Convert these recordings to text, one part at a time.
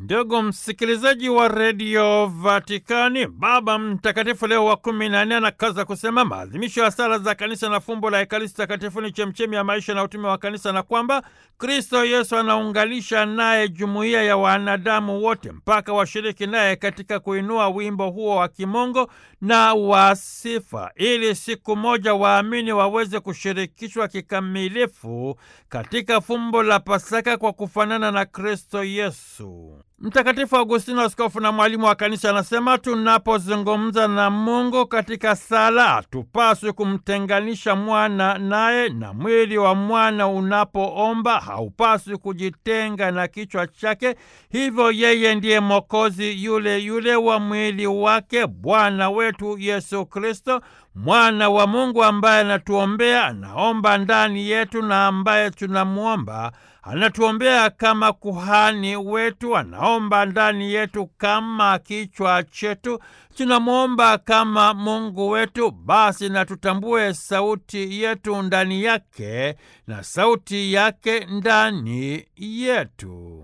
Ndugu msikilizaji wa redio Vatikani, Baba Mtakatifu Leo wa kumi na nne anakaza kusema maadhimisho ya sala za kanisa na fumbo la Ekaristi Takatifu ni chemchemi ya maisha na utume wa kanisa, na kwamba Kristo Yesu anaunganisha naye jumuiya ya wanadamu wote mpaka washiriki naye katika kuinua wimbo huo wa kimungu na wa sifa, ili siku moja waamini waweze kushirikishwa kikamilifu katika fumbo la Pasaka kwa kufanana na Kristo Yesu. Mtakatifu Agustino, askofu na mwalimu wa kanisa, anasema tunapozungumza na Mungu katika sala hatupaswi kumtenganisha mwana naye, na mwili wa mwana unapoomba haupaswi kujitenga na kichwa chake. Hivyo yeye ndiye Mwokozi yule yule wa mwili wake, Bwana wetu Yesu Kristo, mwana wa Mungu ambaye anatuombea, anaomba ndani yetu, na ambaye tunamwomba anatuombea kama kuhani wetu, anaomba ndani yetu kama kichwa chetu, tunamwomba kama Mungu wetu. Basi na tutambue sauti yetu ndani yake na sauti yake ndani yetu.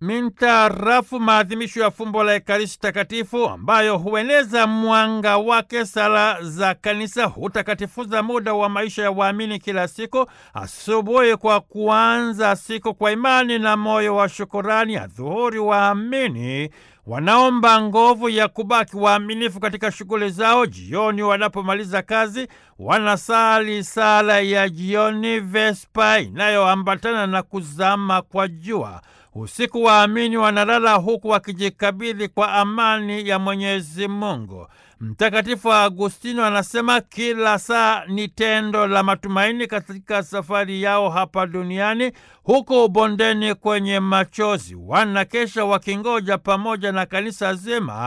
Mintarafu maadhimisho ya fumbo la Ekaristi Takatifu ambayo hueneza mwanga wake, sala za kanisa hutakatifuza muda wa maisha ya waamini kila siku. Asubuhi kwa kuanza siku kwa imani na moyo wa shukurani, adhuhuri waamini wanaomba nguvu ya kubaki waaminifu katika shughuli zao. Jioni wanapomaliza kazi, wanasali sala ya jioni, Vespa, inayoambatana na kuzama kwa jua. Usiku waamini wanalala huku wakijikabidhi kwa amani ya Mwenyezi Mungu. Mtakatifu Agustino anasema kila saa ni tendo la matumaini katika safari yao hapa duniani. Huko bondeni kwenye machozi, wanakesha wakingoja pamoja na kanisa zima